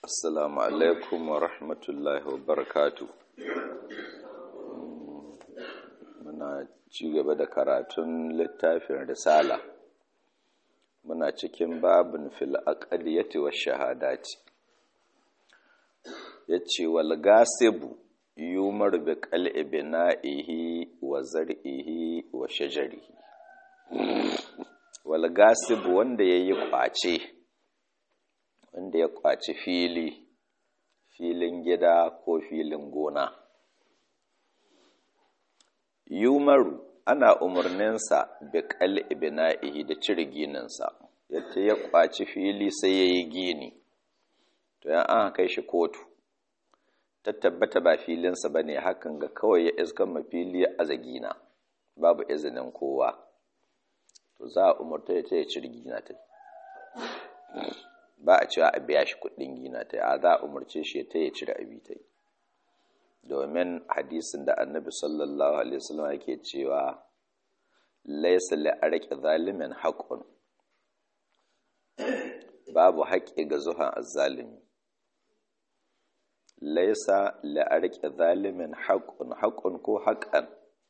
Assalamu alaikum wa rahmatullahi wa barakatu. Muna ci gaba da karatun littafin Risala. Muna cikin babin fil aqdiyati wa shahadati. Yace wal gasibu yumar bi qal'i bina'ihi wa zar'ihi wa shajarihi. Wal gasibu wanda yayi kwace wanda ya kwaci fili filin gida ko filin gona yumaru ana umarninsa bi kal ibna'ihi da cire gininsa yadda ya kwaci fili sai ya yi gini to yan an kai shi kotu ta tabbata ba filinsa ba ne hakan ga kawai ya iskan mafili ya aza gina babu izinin kowa to za a umarta ya ya cire gina ta ba a cewa a biya shi kuɗin gina ta a za a umarce shi ta ya cire abi ta domin hadisin da annabi sallallahu alaihi wasallam yake cewa laisa li arqi zalimin haqqun babu haƙƙi ga zuhan azzalimi laisa li arqi zalimin haqqun haqqun ko haqqan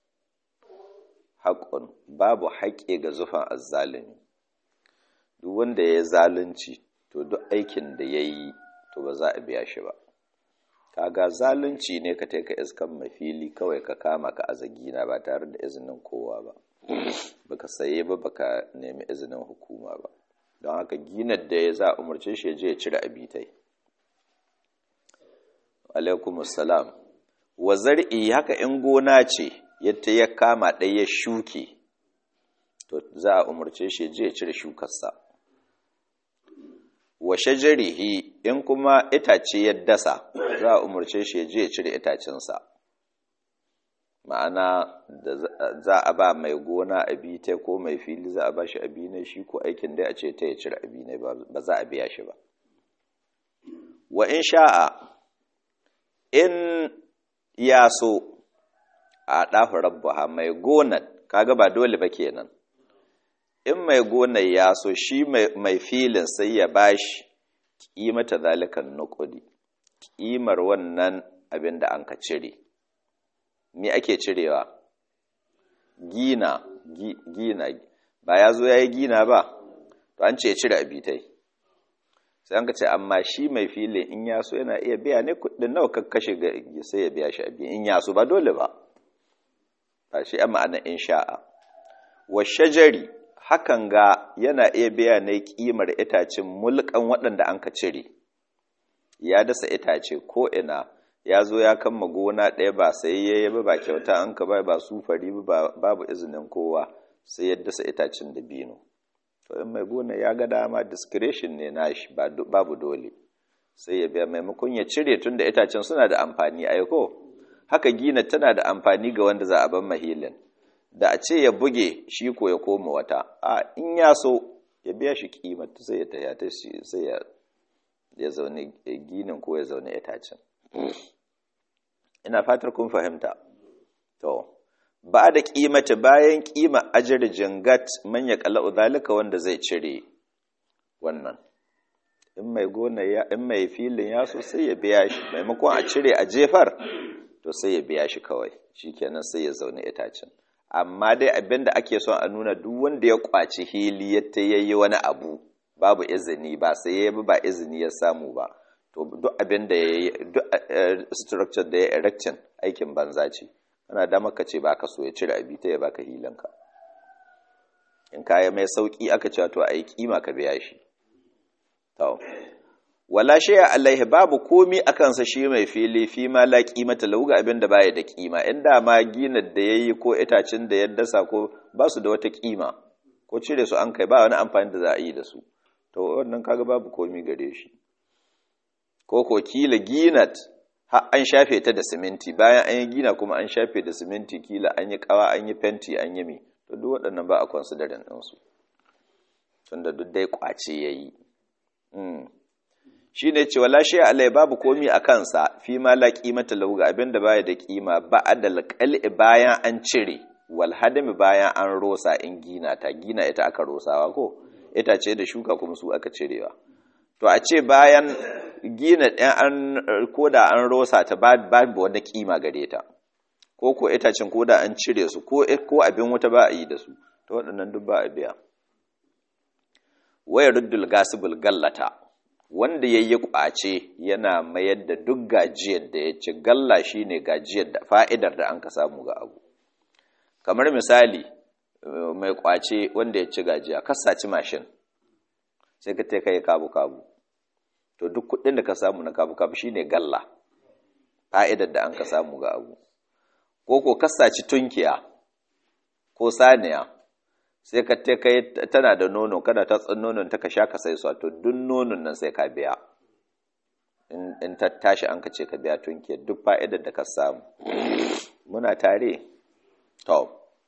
haqqun babu haƙƙi ga zuhan azzalimi duk wanda ya zalunci to duk aikin da ya yi to ba za a biya shi ba kaga zalunci ne ka taika iskan mafili kawai ka kama ka azagina ba tare da izinin kowa ba baka saye ba baka nemi izinin hukuma ba don haka ginar da ya za umarce shi je ya cire abitai alaikum salam wa zar'i haka in gona ce yadda ya kama ɗaya ya shuke to za a umarce shi je ya cire shukarsa wa shajarihi in kuma itace ya dasa za a umarce shi ya je ya cire itacensa ma'ana da za a ba mai gona abita ko mai fili za a ba shi abinai shi ko aikin da a ce ta ya cire abinai ba za a biya shi ba wa in sha'a in ya so a ɗafa rabbaha mai gonar kaga ba dole ba kenan in mai gonar ya so shi mai filin sai ya bashi ƙimata zalikan nukudi ƙimar wannan abin da an ka cire me ake cirewa gina gina ba ya zo ya yi gina ba to an ce ya cire abitai sai an ka ce amma shi mai filin in ya so yana iya biya ne kudin nawa ka kashe sai ya biya shi abin in ya so ba dole ba ba shi a ma'ana in sha'a wa shajari hakan ga yana iya biya ne kimar itacen mulkan waɗanda an ka cire ya dasa itace ko ina ya zo ya kama gona ɗaya ba sai ya yi ba kyauta an ka bai ba sufari ba babu izinin kowa sai ya dasa itacen da bino to in mai gona ya ga dama discretion ne nashi babu dole sai ya biya maimakon ya cire tun da itacen suna da amfani aiko haka gina tana da amfani ga wanda za a ban mahilin da a ce ya buge shi ko ya koma wata a in ya so ya biya shi kimata sai ya tayata shi sai ya ya zaune ginin ko ya zaune itacen ina fatar kun fahimta to ba da kimata bayan kima ajar jingat man ya kala zalika wanda zai cire wannan in mai gona ya in mai filin ya so sai ya biya shi maimakon a cire a jefar to sai ya biya shi kawai shikenan sai ya zaune itacen amma dai abin da ake son a nuna duk wanda ya kwaci hili yadda ya yi wani abu babu izini ba sai ya ba izini ya samu ba to duk abin da ya yi duk structure da ya erection aikin banza ce ana da maka ce baka so ya cire abi ta ya baka hilanka in kaya mai sauki aka cewa to a yi kima ka biya shi to wala shay'a alaihi babu komi akan sa shi mai fili fi ma la qimata lahu ga abin da baya da kima inda ma ginar da yayi ko itacin da ya dasa ko ba su da wata kima ko cire su an kai ba wani amfani da za a yi da su to wannan kaga babu komi gare shi ko ko kila ginat har an shafe ta da siminti bayan an yi gina kuma an shafe da siminti kila an yi kawa an yi fenti an yi mi to duk waɗannan ba a considering ɗinsu tunda duk dai kwace yayi shi ne cewa lashe alai babu komi a kansa fi ma la kimata lahu ga abin da baya da kima ba adal qal'i bayan an cire wal hadami bayan an rosa in gina ta gina ita aka rosawa ko ita ce da shuka kuma su aka cirewa to a ce bayan gina ɗan ko da an rosa ta babu wani kima gare ta ko ko itacen ko da an cire su ko abin wuta ba a yi da su ta waɗannan duk ba a biya waya ruddul gasibul gallata wanda ya yi ƙwace yana mayar da duk gajiyar da ya ci galla shi ne gajiyar da fa'idar da an ka samu ga abu kamar misali mai ƙwace wanda ya ci gajiya kasaci mashin sai ka kai kabu-kabu to duk kuɗin da ka samu na kabu-kabu shi ne galla fa'idar da an ka samu ga abu ko ko kasaci tunkiya ko saniya sai ka te kai tana da nono kada ta tsan nonon ta ka sha ka sai su to duk nonon nan sai ka biya in ta tashi an ka ce ka biya tunkiyar duk fa'idar da ka samu muna tare to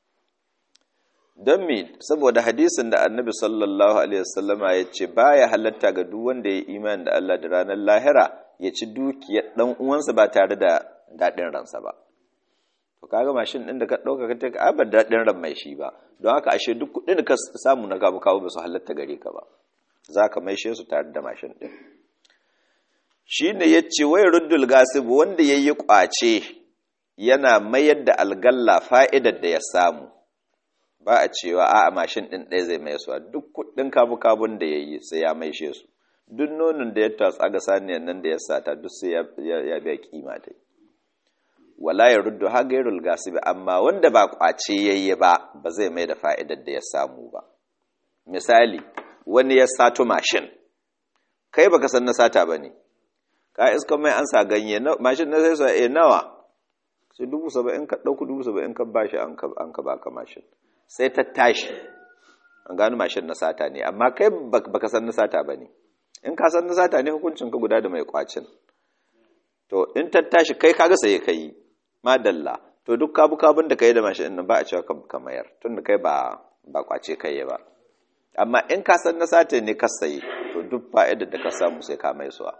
don me saboda hadisin da annabi sallallahu alaihi wasallama ya ce baya halatta ga duk wanda ya imani da Allah da ranar lahira ya ci dukiyar dan uwansa ba tare da daɗin ransa ba to kaga mashin din da ka dauka ka take abar dadin ran mai shi ba don haka ashe duk kudin da ka samu na gabu kawo ba su halatta gare ka ba zaka maishe su tare da mashin din shine yace wai ruddul gasib wanda yayi kwace yana mayar da algalla fa'idar da ya samu ba a cewa a'a mashin din ɗaya zai mai suwa duk kudin kabu kabun da yayi sai ya maishe su duk nonon da ya tatsa ga saniyan nan da ya sata duk sai ya biya kima dai wala ya ruddu ha gairul gasibi amma wanda ba kwace yayye ba ba zai mai da fa'idar da ya samu ba misali wani ya sato mashin kai baka san na sata bane ka iska mai an sa ganye mashin na sai sa eh nawa sai dubu saba'in ka ɗauku dubu saba'in ka bashi an ka an ka baka mashin sai ta tashi an gano mashin na sata ne amma kai baka san na sata bane in ka san na sata ne hukuncin ka guda da mai kwacin to in ta tashi kai kaga sai kai madalla to duk kabu kabun da kai da mashin nan ba a cewa ka mayar tunda kai ba ba kwace kai ba amma in ka san na sata ne ka sayi to duk fa'idar da ka samu sai ka mai suwa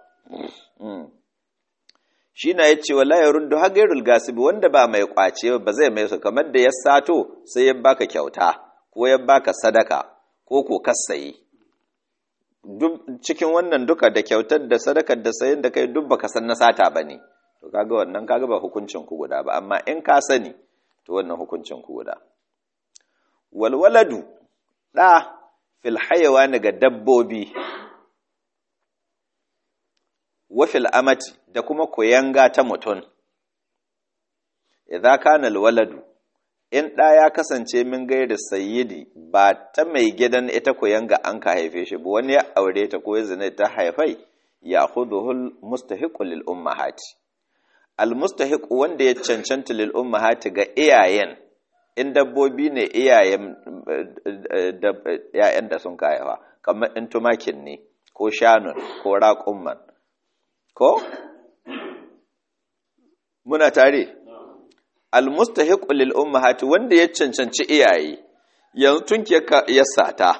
shi na ya ce wala ya rundu hagairul gasibi wanda ba mai kwace ba zai mai su kamar da ya sato sai ya baka kyauta ko ya baka sadaka ko ko kasayi cikin wannan duka da kyautar da sadakar da sayin da kai duk baka san na sata ba ne to kaga wannan kaga ba hukuncin ku guda ba amma in ka sani to wannan hukuncin ku guda walwaladu da fil hayawani ga dabbobi wa fil amati da kuma koyanga ta mutum idza kana alwaladu in ɗa ya kasance min gaida sayyidi ba ta mai gidan ita koyanga an ka haife shi ba wani ya aure ta ko zina ta haifai ya khudhuhul mustahiqu lil ummahati al mustahiq wanda ya cancanta lil ummahati ga iyayen in dabbobi ne iyayen ‘ya'yan da sun kayawa kamar in tumakin ne ko shanun ko raƙumman ko? muna tare almustahiq lil ummahati wanda ya cancanci iyaye yanzu tun ya sata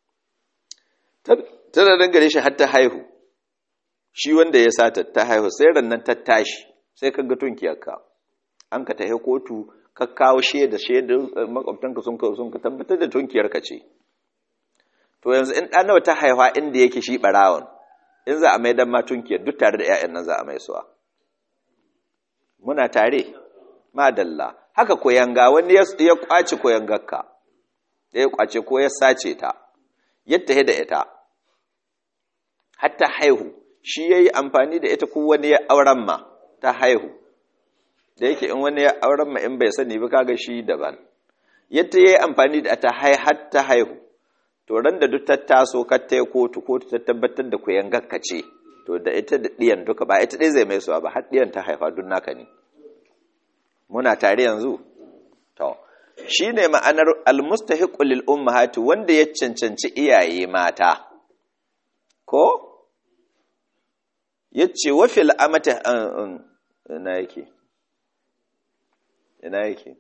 tana dangare shi har ta haihu shi wanda ya sata ta haihu sai rannan ta tashi sai ka ga tunkiyarka an ka tahi kotu ka kawo shaida shaida makwabtanka sun ka sun ka tabbatar da tunkiyarka ce to yanzu in ɗan nawa ta haihuwa inda yake shi barawon in za a mai dan ma tunkiyar duk tare da 'ya'yan nan za a mai suwa muna tare madalla haka koyanga wani ya kwace koyangarka ya kwace ko ya sace ta yadda da ita hatta haihu shi ya yi amfani da ita ko wani ya auren ma ta haihu da yake in wani ya auren ma in bai sani ba kaga shi daban yadda ya yi amfani da ta har ta haihu to ran da duk ta taso ka ta kotu kotu ta tabbatar da koyangarka ce to da ita da ɗiyan duka ba ita ɗaya zai mai suwa ba har ɗiyan ta haifa duk naka ne muna tare yanzu to shi ne ma'anar almustahiqu lil ummahati wanda ya cancanci iyaye mata ko yace wa fil amati ina yake ina yake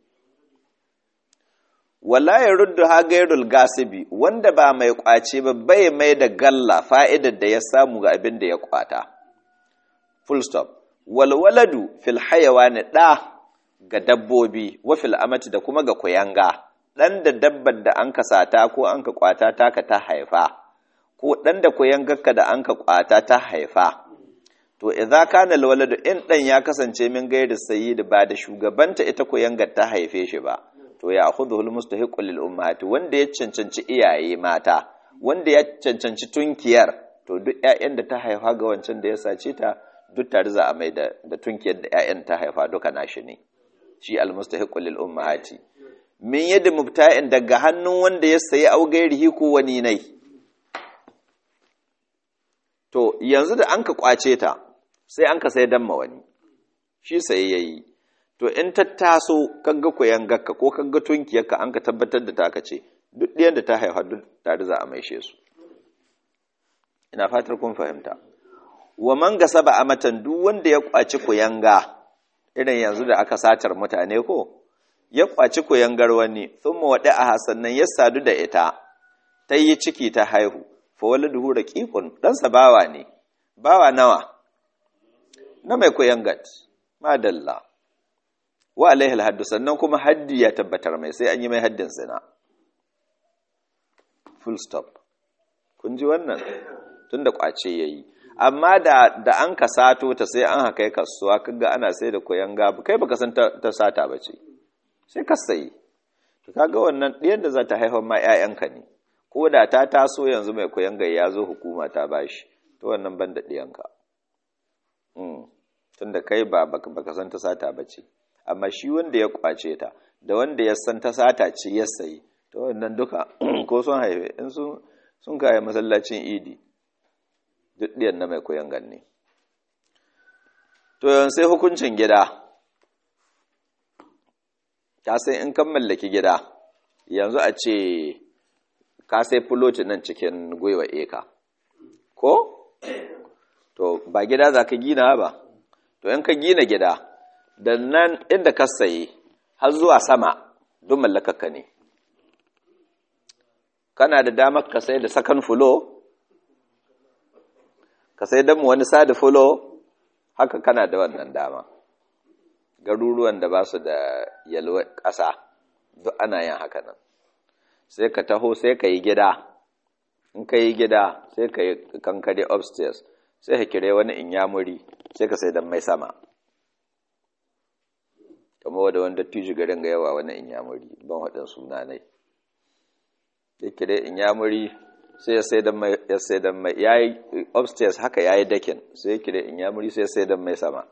wala ya ruddu ha gairul gasibi wanda ba mai kwace ba bai mai da galla fa'idar da ya samu ga abin da ya kwata full stop walwaladu fil hayawani da ga dabbobi wa fil amati da kuma ga kuyanga dan da dabbar da an sata ko an ka kwata taka ta haifa ko dan da kuyangarka da an ka kwata ta haifa to idza kana alwaladu in dan ya kasance min gairi sayyid ba da shugabanta ita ko yanga ta haife shi ba to ya akhudhu almustahiqu lil ummahati wanda ya cancanci iyaye mata wanda ya cancanci tunkiyar to duk ƴaƴan da ta haifa ga wancan da ya sace ta duk tare za a mai da da tunkiyar da ƴaƴan ta haifa duka nashi ne shi almustahiqu lil ummahati min yadda mubta'in daga hannun wanda ya sayi au gairihi ko wani nai to yanzu da an ka kwace ta sai an ka sai damma wani shi sai yayi to in ta taso kaga koyan gakka ko kaga tunkiyarka an ka tabbatar da ta ce duk ɗiyan da ta haifa duk tare za a maishe su ina fatar kun fahimta wa man gasaba amatan duk wanda ya kwaci kuyanga irin yanzu da aka satar mutane ko ya kwaci kuyangar wani thumma wada a sannan ya sadu da ita ta yi ciki ta haihu fa waladuhu raqiqun dan sa bawa ne bawa nawa na mai kuyangat madalla wa alaihi alhaddu sannan kuma haddi ya tabbatar mai sai an yi mai haddin zina full stop kun ji wannan tunda kwace yayi amma da da an ka sato ta sai an haka kasuwa kaga ana sai da koyan gabu kai baka san ta, sata bace sai ka sayi to kaga wannan ɗiyan da za ta haifar ma ƴaƴanka ne ko da ta taso yanzu mai koyan gai ya zo hukuma ta bashi to wannan ban da ɗiyanka mm. tunda kai ba baka san ta sata bace amma shi wanda ya kwace ta da wanda ya san ta sata ce ya sayi to wannan duka ko sun haife in sun sun kaya masallacin idi duk ɗiyan na mai koyan ganni to yanzu sai hukuncin gida ka sai in kan mallaki gida yanzu a ce ka sai fuloti nan cikin gwiwa eka ko to ba gida za ka gina ba to in ka gina gida da nan inda ka sayi har zuwa sama duk mallakaka ne kana da damar ka sai da sakan fulo ka sai damu wani sadi fulo haka kana da wannan dama garuruwan da ba su da yalwa ƙasa duk ana yin haka nan sai ka taho sai ka yi gida in ka yi gida sai ka yi kankare upstairs sai ka kire wani inyamuri sai ka sai dan mai sama kamar wadda wanda tuji garin ga yawa wani inyamuri ban waɗin suna ne ya kire inyamuri sai ya sai dan mai ya sai dan mai yayi upstairs haka yayi dakin sai ya kire inyamuri sai ya sai dan mai sama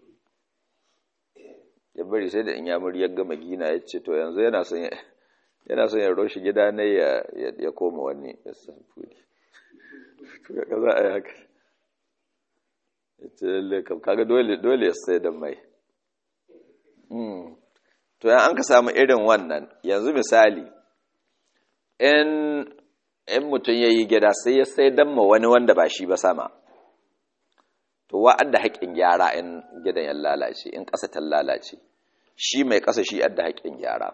ya bari sai da inyamuri ya gama gina ya ce to yanzu yana son yana son ya roshi gida ne ya ya koma wani ya san fudi to ga za a yi haka ya ce lalle kam kaga dole dole ya sai dan mai to yan an ka samu irin wannan yanzu misali in in mutum ya yi gida sai ya sai dan ma wani wanda ba shi ba sama to wa'adda haƙƙin gyara in gidan ya lalace in ƙasa ta lalace shi mai ƙasa shi adda haƙƙin gyara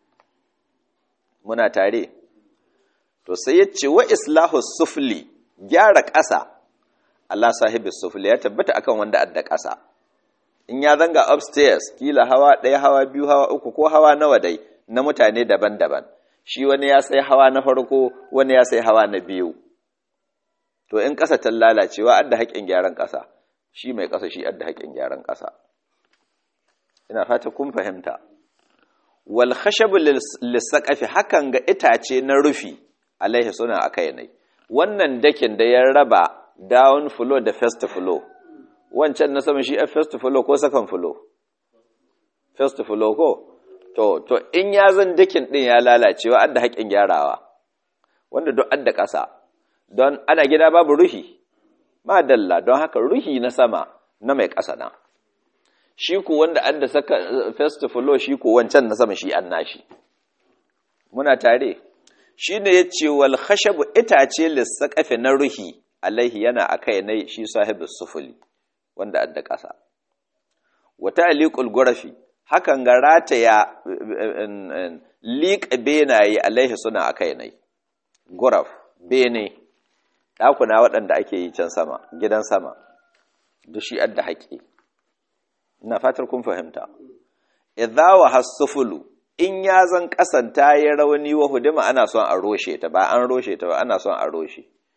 muna tare to sai ya ce wa islahu sufli gyara ƙasa Allah sahibi sufli ya tabbata akan wanda adda ƙasa in ya zanga upstairs kila hawa ɗaya hawa biyu hawa uku ko hawa nawa dai na mutane daban-daban shi wani ya sai hawa na farko wani ya sai hawa na biyu to in ƙasa ta lalacewa adda haƙƙin gyaran ƙasa shi mai ƙasa shi adda haƙƙin gyaran ƙasa ina fata kun fahimta wal khashabu lisaqafi hakan ga itace na rufi alaihi suna akai ne wannan dakin da ya raba down floor da first floor wancan na sama shi a first floor ko second floor first floor ko to to in ya zan dakin din ya lalacewa adda haƙin gyarawa wanda duk adda ƙasa don ana gida babu ruhi ma dalla don haka ruhi na sama na mai ƙasa na shi ku wanda adda saka first floor shi ku wancan na sama shi an nashi muna tare shi ne ya ce wal khashabu itace lissaqafi na ruhi alaihi yana akai ne shi sahibus sufuli wanda adda ƙasa wata aliqul gurafi hakan ga rataya liƙa benaye alaihi suna a kai nai guraf bene ɗakuna waɗanda ake yi can sama gidan sama duk shi adda haƙi ina fatar kun fahimta idza wa hasufulu in ya zan kasanta ya rauni wa hudima ana son a roshe ta ba an roshe ta ba ana son a roshe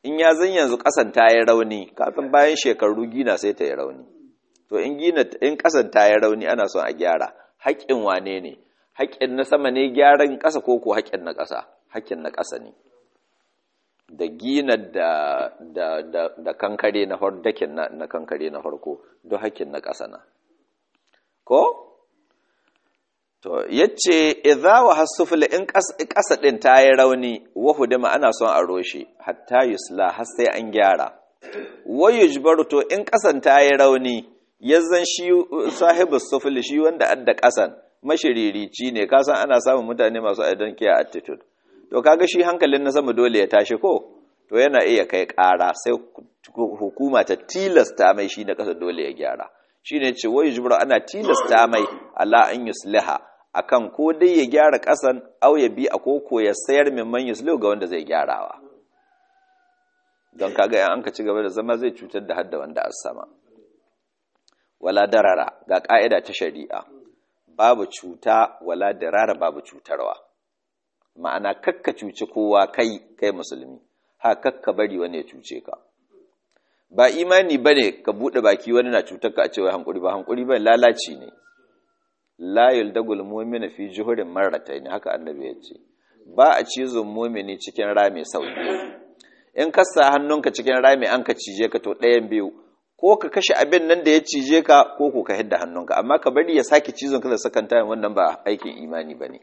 in ya zan yanzu ƙasan ta yi rauni kafin bayan shekaru gina sai ta yi rauni to in gina in ƙasan ta yi rauni ana son a gyara haƙƙin wane ne haƙƙin na sama ne gyaran ƙasa ko ko haƙƙin na ƙasa haƙƙin na ƙasa ne da gina da da da, da kankare na farko dakin na, na kankare na farko don haƙƙin na ƙasa na ko To, yace, idza wa hasufula in ƙasa ɗin ta yi rauni, wa hudima ana son a roshe, hatta yusla har sai an gyara. Wa yujbaru to in ƙasan ta yi rauni, yazzan shi sahibu sufuli shi wanda adda ƙasan, mashiririci ne, kasan ana samun mutane masu identity attitude. To, kaga shi hankalin na sama dole ya tashi ko? To, yana iya kai ƙara sai hukuma ta tilasta mai shi na ƙasa dole ya gyara. Shi ne ce, wa yujbaru ana tilasta mai ala an yusliha. akan ko dai ya gyara ƙasan au ya bi a koko ya sayar min man yuslu ga wanda zai gyarawa don kaga yan an ka ci gaba da zama zai cutar da hadda wanda a sama wala darara ga ƙa'ida ta shari'a babu cuta wala darara babu cutarwa ma'ana kakka cuci kowa kai kai musulmi ha kakka bari wani ya cuce ka ba imani bane ka bude baki wani na cutar ka a cewa hankuri ba hankuri ba lalaci ne la yuldagul mu'mina fi juhurin marratayn haka annabi ya ce ba a cizon mu'mini cikin rami sau biyu in ka sa hannunka cikin rami an ka cije ka to ɗayan biyu ko ka kashe abin nan da ya cije ka ko ko ka hidda hannunka amma ka bari ya sake cizon ka da sakan tayin wannan ba aikin imani bane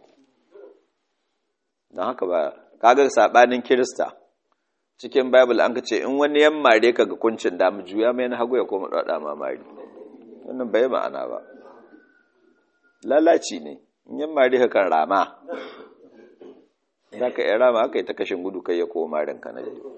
don haka ba kaga sabanin kirista cikin bible an ka ce in wani yan mare ka ga kuncin damu juya mai na hagu ya koma dada mamari wannan bai ma'ana ba lalaci ne in yan mare ka kan rama za ka yi rama aka yi ta kashin gudu kai ya koma rinka na biyu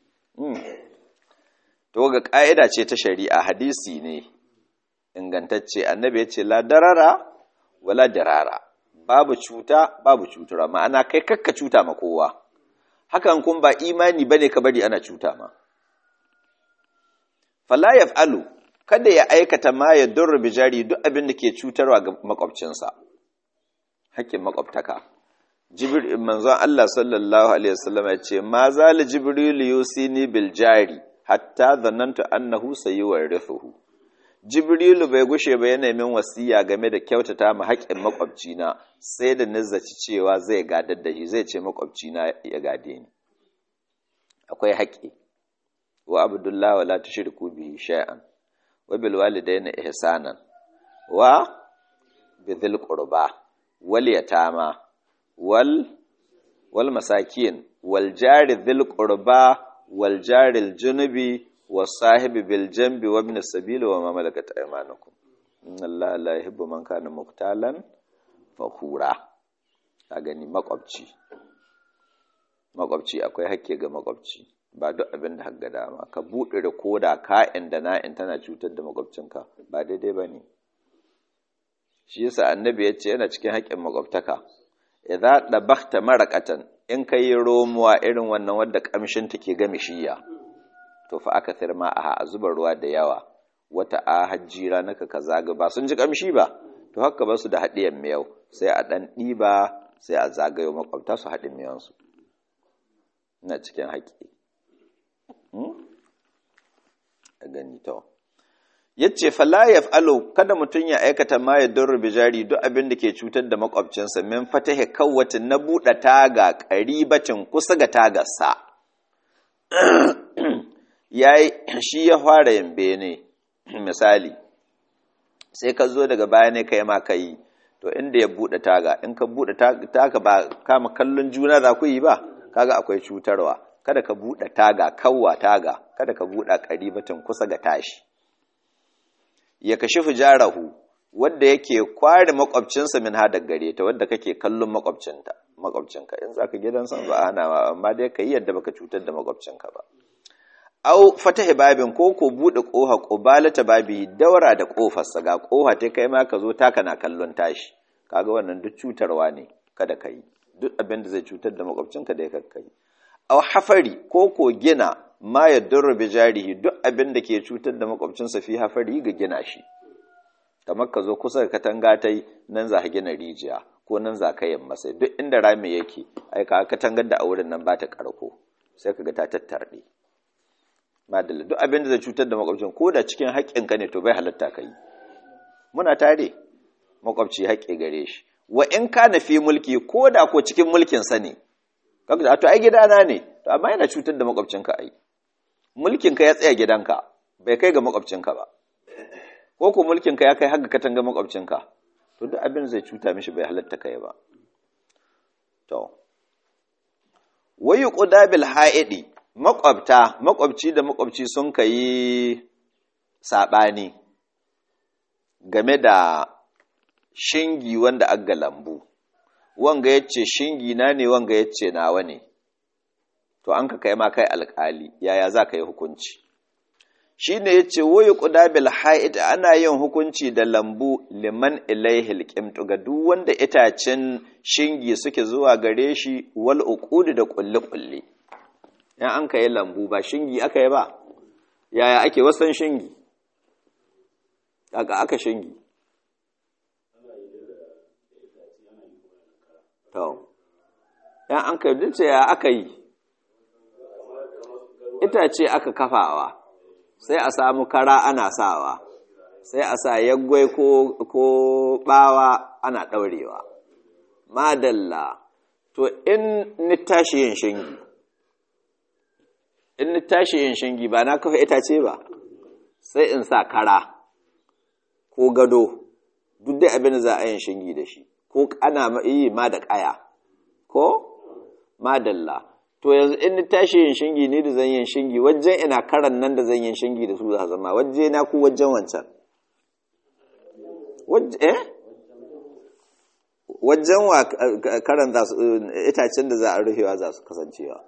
to ga ƙa'ida ce ta shari'a hadisi ne ingantacce annabi ya ce la darara wala darara babu cuta babu cutura ma'ana kai kakka cuta ma kowa hakan kun ba imani bane ka bari ana cuta ma fala yaf'alu kada ya aikata ma ya durru bijari duk abin da ke cutarwa ga makwabcinsa hakkin makwabtaka jibril manzon Allah sallallahu alaihi wasallam ya ce ma zal jibril yusini bil jari hatta dhanantu annahu sayuwarithuhu jibrilu bai gushe ba yana min wasiya game da kyautata ma haƙƙin makwabcina sai da nazzaci cewa zai gadar da shi zai ce makwabcina ya gade ni akwai haƙƙi wa abdullahi wala tushriku bihi shay'an wa bil walidayni ihsanan wa bidhil qurba wal yatama wal wal masakin wal jari dhil qurba wal jari al junubi wasahibi bil jambi wa ibn sabil wa ma malakat aymanukum inna allaha la yuhibbu man kana muqtalan fakhura ka gani makwabci makwabci akwai hakke ga makwabci ba duk abin da hagga dama ka buɗe da koda ka'in da na'in tana cutar da makwabcinka ba daidai ba ne shi yasa annabi ya ce yana cikin haƙƙin makwabtaka idza dabakta maraqatan in kai romuwa irin wannan wadda kamshin take ga mishiya to fa aka firma a zuba ruwa da yawa wata a hajjira naka ka zaga ba sun ji kamshi ba to haka ba su da haɗiyan miyau sai a ɗan ɗiba sai a zagayo makwabta su haɗin miyansu ina cikin haƙi a gani to yace fala yaf'alu kada mutum ya aikata ma ya durru bijari duk abin da ke cutar da makwabcinsa min fatahi kawwatin na buɗe taga ƙaribatin kusa ga tagarsa yayi shi ya fara yin bene misali sai ka zo daga baya ne kai ma kai to inda ya bude taga in ka bude taga ba kama kallon juna za ku yi ba kaga akwai cutarwa kada ka bude taga kawwa taga kada ka bude karibatin kusa ga tashi ya kashi fujarahu wanda yake kware makwabcinsa min hada gare ta wanda kake kallon makwabcinta makwabcinka in zaka gidan san ba ana amma dai kai yadda baka cutar da makwabcinka ba au fatahi babin ko ko bude koha qubalata babi daura da kofarsa ga koha ta kai ma ka zo taka na kallon tashi kaga wannan duk cutarwa ne kada kai duk abin da zai cutar da makwabcinka da ya kai au hafari ko ko gina ma yadurru bi jarihi duk abin da ke cutar da makwabcinsa fi hafari ga gina shi kamar ka zo kusa da katanga tai nan za ka gina rijiya ko nan za ka yamma sai duk inda rami yake ai ka katangar da a wurin nan ba ta karko sai kaga ta tattarde madalla duk abin da zai cutar da makwabcin ko da cikin haƙƙinka ne to bai halatta ka yi muna tare makwabci haƙƙi gare shi wa in ka na fi mulki ko da ko cikin mulkin sa ne kaga to ai gidana ne to amma yana cutar da makwabcinka ai mulkin ka ya tsaya gidanka bai kai ga makwabcinka ba ko ko mulkin ka ya kai har ga katanga makwabcinka to duk abin zai cuta mishi bai halatta kai ba to wayu qudabil haidi makwabta makwabci da makwabci sun kai sabani game da shingi wanda aga lambu wanga yace shingi na ne wanga yace nawa ne to an ka kai ma kai alkali yaya za ka yi hukunci shine yace wayu qudabil haid ana yin hukunci da lambu liman ilaihi alqimtu ga duk wanda itacen shingi suke zuwa gare shi wal uqud da kulli kulli in an kai lambu ba shingi aka yi ba yaya ake wasan shingi aka aka shingi to yan an kai dace ya aka yi itace aka kafawa sai a samu kara ana sawa sai a sa yaggwai ko ko bawa ana daurewa madalla to in ni tashi yin shingi in ni tashi yin shingi ba na kafa itace ba sai in sa kara ko gado duk da abin da za a yin shingi da shi ko ana yi ma da kaya ko madalla to yanzu in ni tashi yin shingi ni da zan yin shingi wajen ina karan nan da zan yin shingi da su za zama waje na ku wajen wancan eh wajen wa karan za su itacen da za a rufewa za su kasancewa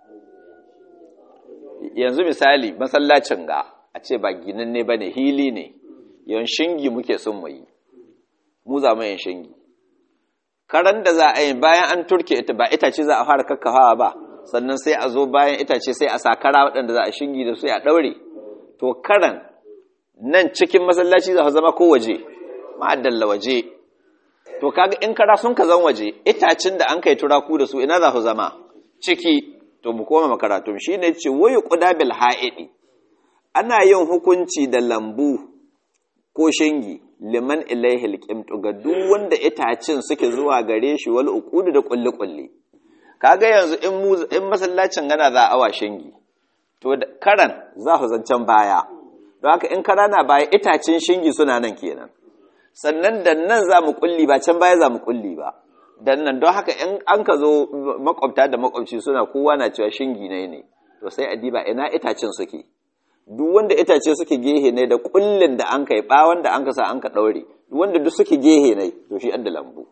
yanzu misali masallacin ga a ce ba ginin ne ba ne hili ne yan shingi muke son mu yi mu za mu yin shingi karan da za a yi bayan an turke ita ba itace za a fara kakkafawa ba sannan sai a zo bayan itace sai a sa kara waɗanda za a shingi da su a ɗaure to karan nan cikin masallaci za su zama ko waje ma'addalla waje to kaga in kara sun ka zan waje itacin da an kai turaku da su ina za su zama ciki to mu koma makaratun shi ne ce wayu qudabil ha'idi ana yin hukunci da lambu ko shingi liman ilaihi alqimtu ga duk wanda itacin suke zuwa gare shi wal uqudu da kulli kulli kaga yanzu in mu in masallacin gana za a shingi to karan za su zancan baya don haka in kara na baya itacin shingi suna nan kenan sannan da nan za mu kulli ba can baya za mu kulli ba dan nan don haka in an ka zo makwabta da makwabci suna kowa na cewa shingi ne ne to sai a diba ina itacen suke duk wanda itace suke gehe ne da kullin da an kai bawan da an ka sa an ka daure duk wanda duk suke gehe ne to shi adda lambu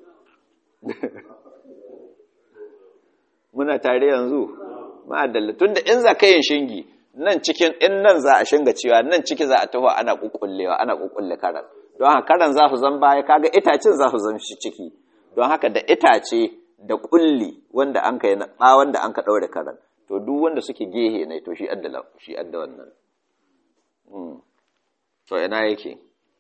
muna tare yanzu ma'adalla tunda in za ka yin shingi nan cikin in nan za a shinga cewa nan ciki za a taho ana kukkullewa ana kukkulle karan don haka karan za su zan baya kaga itacen za su zan shi ciki don haka da itace da kulli wanda an ka yana ba wanda an ka daure karan to duk wanda suke gehe ne to shi adda shi adda wannan to ina yake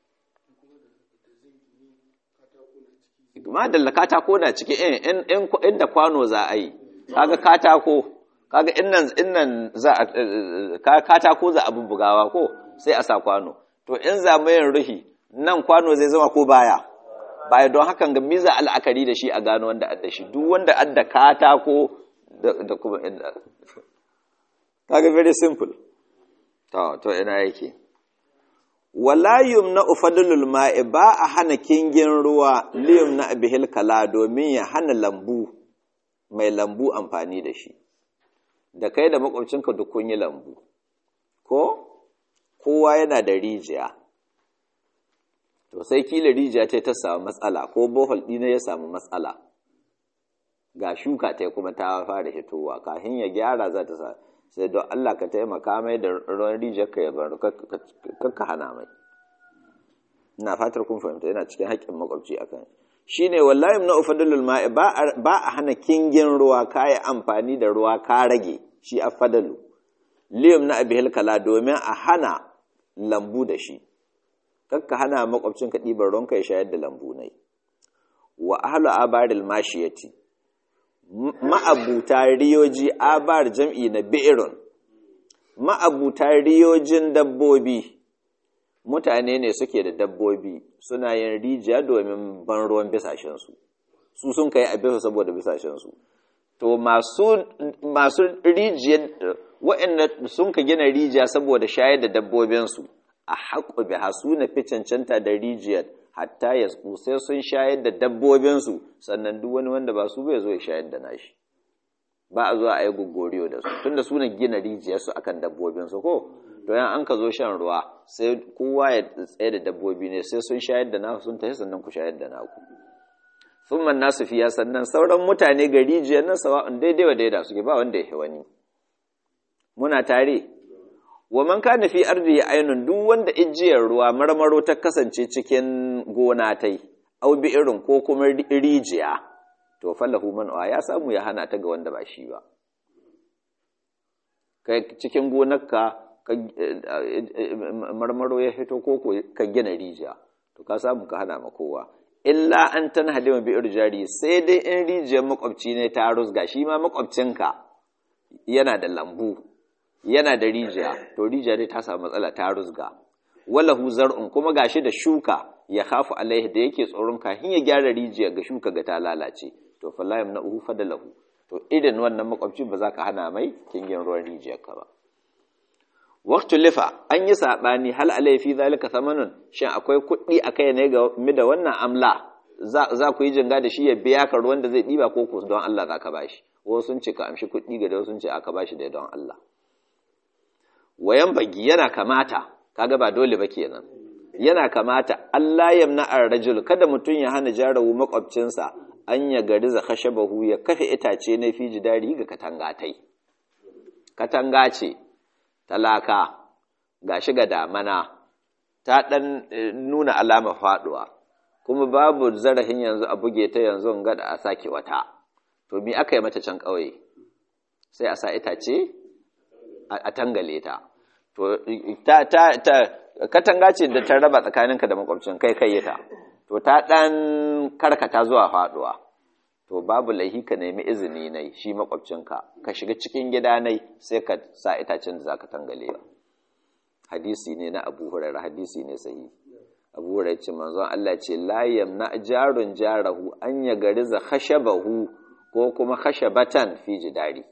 madalla katako na ciki in inda kwano za a yi kaga katako kaga innan innan za a katako za a bubbugawa ko sai a sa kwano to in za mu yin ruhi nan kwano zai zama ko baya baya don hakan ga miza al'akari da shi a gano wanda adda shi duk wanda adda katako da kuma inda kaga very simple to to ina yake wala yumna ufadlul ma'i ba a hana kingin ruwa liyum na bihil kala domin ya hana lambu mai lambu amfani da shi da kai da makwabcinka duk kun yi lambu ko kowa yana da rijiya to sai kila rijiya ta ta samu matsala ko bohol ɗina ya samu matsala ga shuka ta kuma ta fara hitowa kafin ya gyara za ta sa sai don Allah ka taimaka mai da ruwan rijiyar ka ya bar kakka hana mai ina fatar kun fahimta yana cikin haƙƙin makwabci akan shi ne wallahi na ufadalul ma'i ba a hana kingin ruwa ka yi amfani da ruwa ka rage shi a fadalu liyum na abihil kala domin a hana lambu da shi kakka hana makwabcin ka ɗibar ruwanka ya shayar da lambu nai wa ahlu abaril mashiyati ma'abuta riyoji abar jam'i na bi'irun ma'abuta riyojin dabbobi mutane ne suke da dabbobi suna yin rijiya domin ban ruwan bisashensu su sun kai abin saboda bisashensu to masu masu rijiyar waɗanda sun ka gina rijiya saboda shayar da dabbobinsu a haƙo biha su na fi cancanta da rijiyar hatta ya sai sun shayar da dabbobinsu sannan duk wani wanda ba su bai zo ya shayar da nashi ba a zuwa a yi gogoriyo da su tunda su na gina rijiyarsu akan dabbobinsu ko to yan an ka zo shan ruwa sai kowa ya tsaye da dabbobi ne sai sun shayar da naku sun tafi sannan ku shayar da naku thumma nasu fiya sannan sauran mutane ga rijiyar nan sawa'un daidai wa daida suke ba wanda ya wani muna tare wa man kana fi ardi ainun duk wanda ijiyar ruwa marmaro ta kasance cikin gona tai au bi irin ko kuma rijiya to fallahu man ya samu ya hana ta ga wanda ba shi ba kai cikin gonarka marmaro ya fito ko ka gina rijiya to ka samu ka hana ma kowa illa an tan halima bi irjari sai dai in rijiyar makwabci ne ta rusga shi ma makwabcinka yana da lambu yana da rijiya to rijiya dai ta samu matsala ta rusga walahu zar'un kuma gashi da shuka ya khafu alaihi da yake tsoron kafin ya gyara rijiya ga shuka ga ta lalace to fala yamna'uhu fadalahu to idan wannan makwabci ba za ka hana mai kingin ruwan rijiyar ka ba waqtu lifa an yi sabani hal alai fi zalika samanun shin akwai kuɗi akai ne ga mi da wannan amla za ku yi jinga da shi ya biya ka ruwan da zai diba ko ko don Allah za ka bashi wasu sun ce ka amshi kuɗi ga da wasu sun ce aka bashi da don Allah wayan bagi yana kamata kaga ba dole ba kenan yana kamata Allah yamna ar-rajul kada mutun ya hana jarawu makwabcinsa an ya gari za khashabahu ya kafe itace na fi jidari ga katangatai katanga ce talaka gashi ga damana ta dan nuna alama faduwa kuma babu zarahin yanzu a buge ta yanzu gada a sake wata to me aka yi mata can kauye sai a sa itace a tangale ta to ta ta ta katanga ce da ta raba tsakaninka da makwabcin kai kai ta to ta dan karkata zuwa faduwa to babu laihi ka nemi izini nai shi makwabcinka ka shiga cikin gida nai sai ka sa itacen da zaka tangale ba hadisi ne na Abu Hurairah hadisi ne sahihi Abu Hurairah ce manzon Allah ce la yamna jarun jarahu an ya gariza khashabahu ko kuma khashabatan fi jidari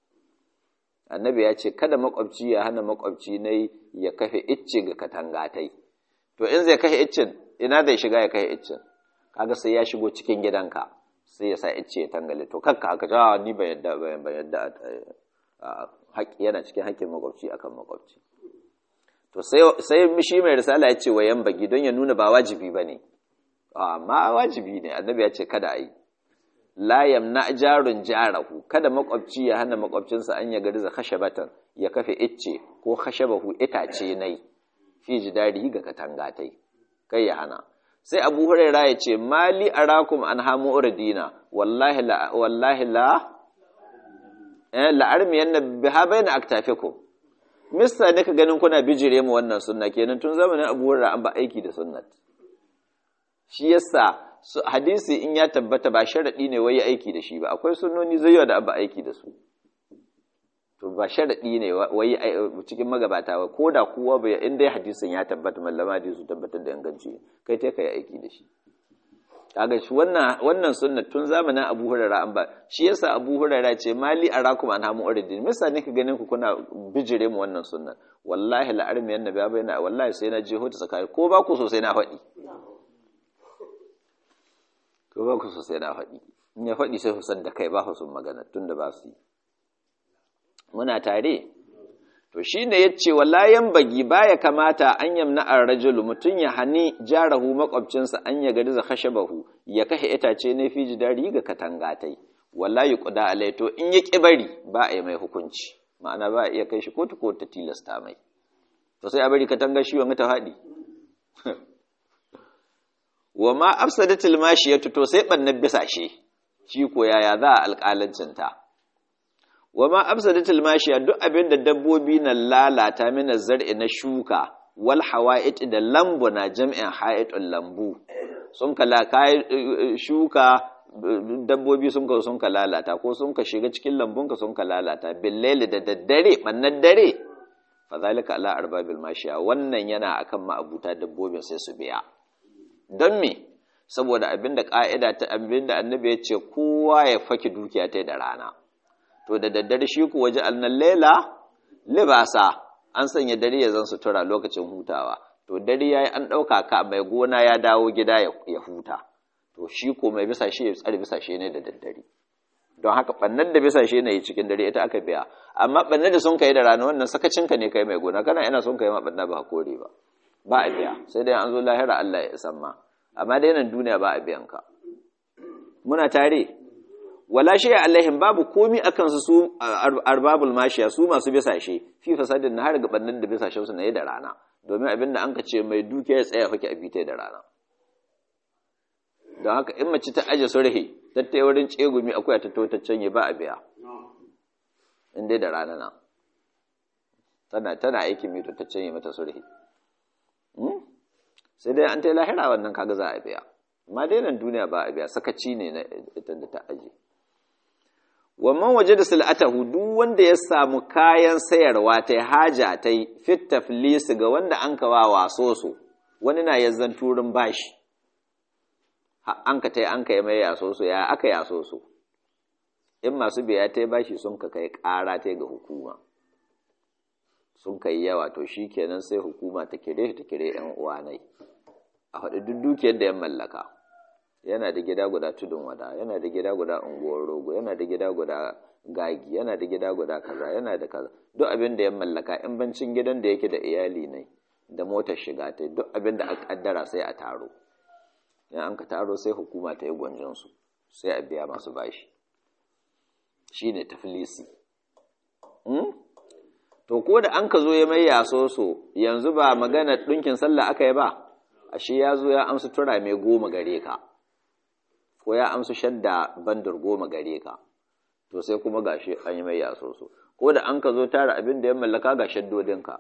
annabi ya ce kada makwabci ya hana makwabci ne ya kafe icce ga katangatai to in zai kashe iccen ina zai shiga ya kashe iccen kaga sai ya shigo cikin gidanka sai ya sa icce ya tangale to kanka haka ja ni ban yadda ban yadda haƙi yana cikin haƙƙin makwabci akan makwabci to sai sai shi mai risala ya ce wa yan bagi don ya nuna ba wajibi bane amma wajibi ne annabi ya ce kada a yi la yamna jarun jarahu kada makwabci ya hana makwabcinsa an ya gariza khashabatan ya kafe icce ko khashabahu itace nai fi jidari ga katangatai kai ya hana sai Abu Hurairah ya ce mali arakum an hamu urdina wallahi la wallahi la eh la armiyanna biha baina aktafikum mista ne ka ganin kuna bijire mu wannan sunna kenan tun zamanin Abu Hurairah an ba aiki da sunnat shi yasa hadisi in ya tabbata ba sharaɗi ne wai aiki da shi ba akwai sunnoni zai da abu aiki da su to ba sharaɗi ne wai cikin magabata ba ko da kowa bai in dai hadisin ya tabbata mallama da su tabbatar da inganci kai ta kai aiki da shi kaga shi wannan wannan sunna tun zamanin Abu Hurairah an ba shi yasa Abu Hurairah ce mali arakum an hamu uridin misa ne ka ganin ku kuna bijire mu wannan sunnan wallahi la'armi annabi bayana wallahi sai na je hota sakai ko ba ku so sai na faɗi ko ba ku sosai na faɗi in ya faɗi sai husan da kai ba su magana tun da ba su yi muna tare to shi ne ya ce wallayan bagi baya kamata an yamna a rajulu mutum ya hani jarahu makwabcinsa an ya gari za kashe bahu ya kashe itace ne fi jidari ga katangatai wallahi kuda alai to in ya ƙi bari ba a yi mai hukunci ma'ana ba a iya kai shi kotu ko ta tilasta mai to sai a bari katanga shi wani ta faɗi wa ma afsadatul mashiyatu to sai bannan bisashe shi ko yaya za a alƙalancin ta wa ma afsadatul mashiya duk abin da dabbobi na lalata mina zar'i na shuka wal hawa'it da lambu na jam'in ha'itul lambu sun kala kai shuka dabbobi sun ka sun ka lalata ko sun ka shiga cikin lambunka sun ka lalata billaili da daddare bannan dare fadhalika ala arbabil mashiya wannan yana akan ma'abuta dabbobin sai su biya don me saboda abinda ka'ida ta abinda annabi ya ce kowa ya faki dukiya ta da rana to da daddare shi ku waje annan lela libasa an sanya dare ya zan sutura lokacin hutawa to dare yayi an dauka ka mai gona ya dawo gida ya huta to shi ko mai bisa shi ya tsare bisa shi ne da daddare don haka bannan da bisa shi ne cikin dare ita aka biya amma bannan da sun kai da rana wannan sakacinka ne kai mai gona kana ina sun kai ma banna ba kore ba ba a biya sai dai an zo lahira Allah ya isan ma amma dai nan duniya ba a biyan ka muna tare wala shi alaihim babu komi akan su su arbabul mashiya su masu bisa shi fi fasadin har ga bannan da bisa shi su ne da rana domin abinda an ka ce mai dukiya ya tsaya fake a bita da rana don haka in mace ta aje surhi tattai wurin tsegumi akwai ta to ta canye ba a biya in dai da rana na tana tana aikin mito ta canye mata surhi sai dai an ta lahira wannan kaga za a biya amma dai nan duniya ba a biya sakaci ne na ita da ta aje wannan waje da sil'atahu duk wanda ya samu kayan sayarwa ta haja ta fit taflis ga wanda an kawa waso su wani na yazzan turin bashi an ka tai an ka yi mai yaso su ya aka yaso su in masu biya ta bashi sun ka kai ƙara ta ga hukuma sun kai yawa to shi kenan sai hukuma ta kire ta kire yan uwanai a faɗi duk dukiyar da ya mallaka yana da gida guda tudun wada yana da gida guda unguwar rogo yana da gida guda gagi yana da gida guda kaza yana da kaza duk abin da ya mallaka in bancin gidan da yake da iyali ne da motar shiga ta duk abin da aka kaddara sai a taro in an ka taro sai hukuma ta yi gwanjinsu sai a biya masu bashi shi ne tafilisi to ko da an ka zo ya mai yaso so yanzu ba magana ɗinkin sallah aka yi ba ashe ya zo ya amsu tura mai goma gare ka ko ya amsu shadda bandar goma gare ka to sai kuma gashi an yi mai yaso so ko da an ka zo tara abin da ya mallaka ga shaddodinka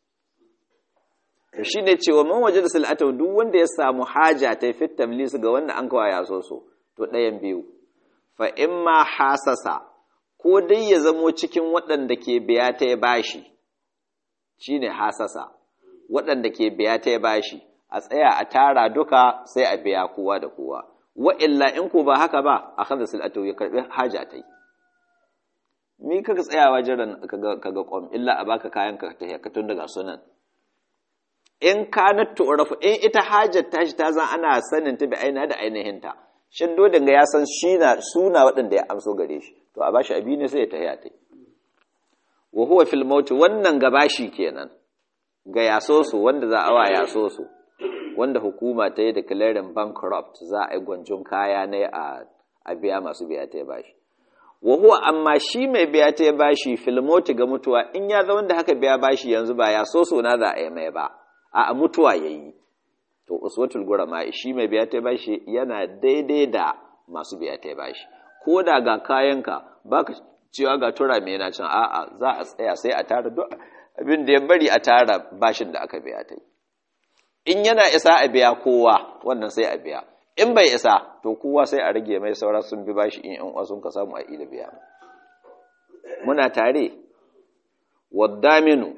to shi ne cewa man waje da sal'atau duk wanda ya samu haja ta fit tamlis ga wanda an kawa ya so so to ɗayan biyu fa in ma hasasa ko dai ya zamo cikin waɗanda ke biya ta ya bashi shine hasasa waɗanda ke biya ta ya bashi a tsaya a tara duka sai a biya kowa da kowa wa illa in ko ba haka ba a kada sal'atau ya karbi haja ta yi mi kaga tsayawa jiran kaga kaga kwam illa a baka kayan ka ka tun daga sunan in kanat tu'rafu in ita hajar tashi ta zan ana sanin ta bi aina da ainihinta shin dodin ga ya san shi na suna waɗanda ya amso gare shi to a bashi abi ne sai ya tahiya tai wa huwa fil maut wannan gabashi kenan ga yaso su wanda za a wa yaso su wanda hukuma ta yi declaring bankrupt za a yi gwanjon kaya ne a a biya masu biya ta bashi wa huwa amma shi mai biya ta bashi fil maut ga mutuwa in ya zama da haka biya bashi yanzu ba ya so so na za a yi mai ba a mutuwa ya yi to uswatul gurama shi mai biya ta bashi yana daidai da masu biya ta bashi ko da ga kayanka baka cewa ga tura mai yana can a'a za a tsaya sai a tara duk abin da ya bari a tara bashin da aka biya ta in yana isa a biya kowa wannan sai a biya in bai isa to kowa sai a rage mai saura sun bi bashi in yan sun ka samu a ila biya muna tare waddaminu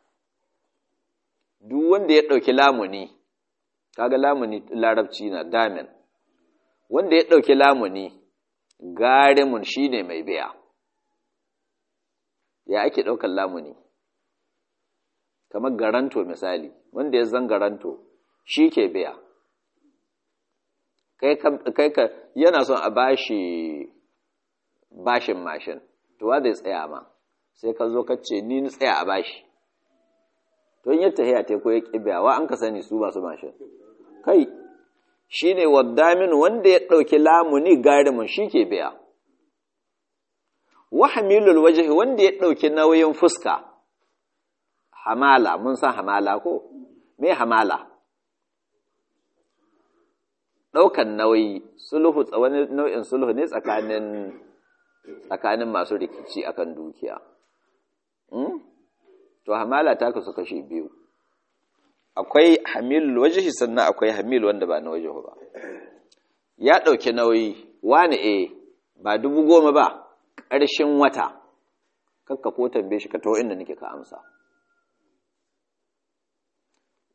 duk wanda ya ɗauki lamuni kaga lamuni larabci na damin wanda ya ɗauki lamuni garimun shi ne mai biya ya ake ɗaukar lamuni kamar garanto misali wanda ya zan garanto shi ke biya kai ka yana son a bashi bashin mashin to wa zai tsaya ma sai ka zo ka ce ni tsaya a bashi to in yadda ya ko ya kibiya wa an ka sani su masu mashin kai shi ne waddamin wanda ya ɗauki lamuni garimin shi ke biya wa hamilul waje wanda ya ɗauki nauyin fuska hamala mun san hamala ko me hamala ɗaukan nauyi sulhu wani nau'in sulhu ne tsakanin tsakanin masu rikici akan dukiya to hamala ta kasu kashe biyu akwai hamilul wajhi sannan akwai hamil wanda ba na wajhu ba ya ɗauki nauyi wani e ba dubu goma ba ƙarshen wata kakka ko tambaye shi ka taho inda nake ka amsa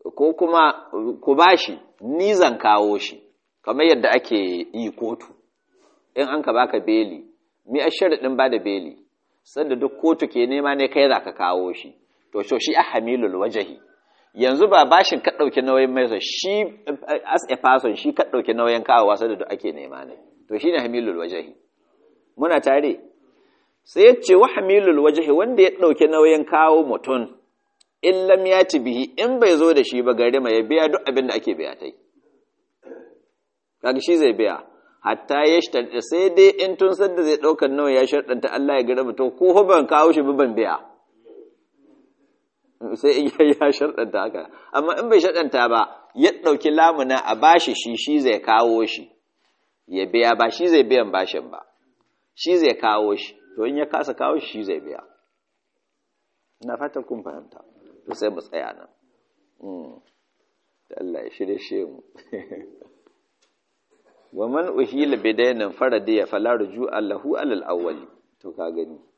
ko kuma ku bashi ni zan kawo shi kamar yadda ake yi kotu in an ka baka beli mi a sharaɗin ba da beli sanda duk kotu ke nema ne kai za ka kawo shi to so shi a hamilul wajahi yanzu ba bashin ka ɗauki nauyin mai shi as a person shi ka ɗauki nauyin kawowa sanda duk ake nema ne to shi ne hamilul wajahi muna tare sai ya ce wa hamilul wajahi wanda ya ɗauki nauyin kawo mutum in lam ya ci bihi in bai zo da shi ba gari mai ya biya duk abin da ake biya ta yi kaga shi zai biya hatta ya shi sai dai in tun sadda zai ɗaukar nawa ya sharɗanta Allah ya gari mutum ko ban kawo shi ban biya sai in ya sharɗanta haka amma in bai sharɗanta ba ya ɗauki lamuna a bashi shi shi zai kawo shi ya biya ba shi zai biyan bashin ba shi zai kawo shi to in ya kasa kawo shi zai biya ina fatan kun fahimta to sai mu tsaya nan da Allah ya shirye shi mu wa man uhila bidainin faradiya fala rujua lahu alal awwali to ka gani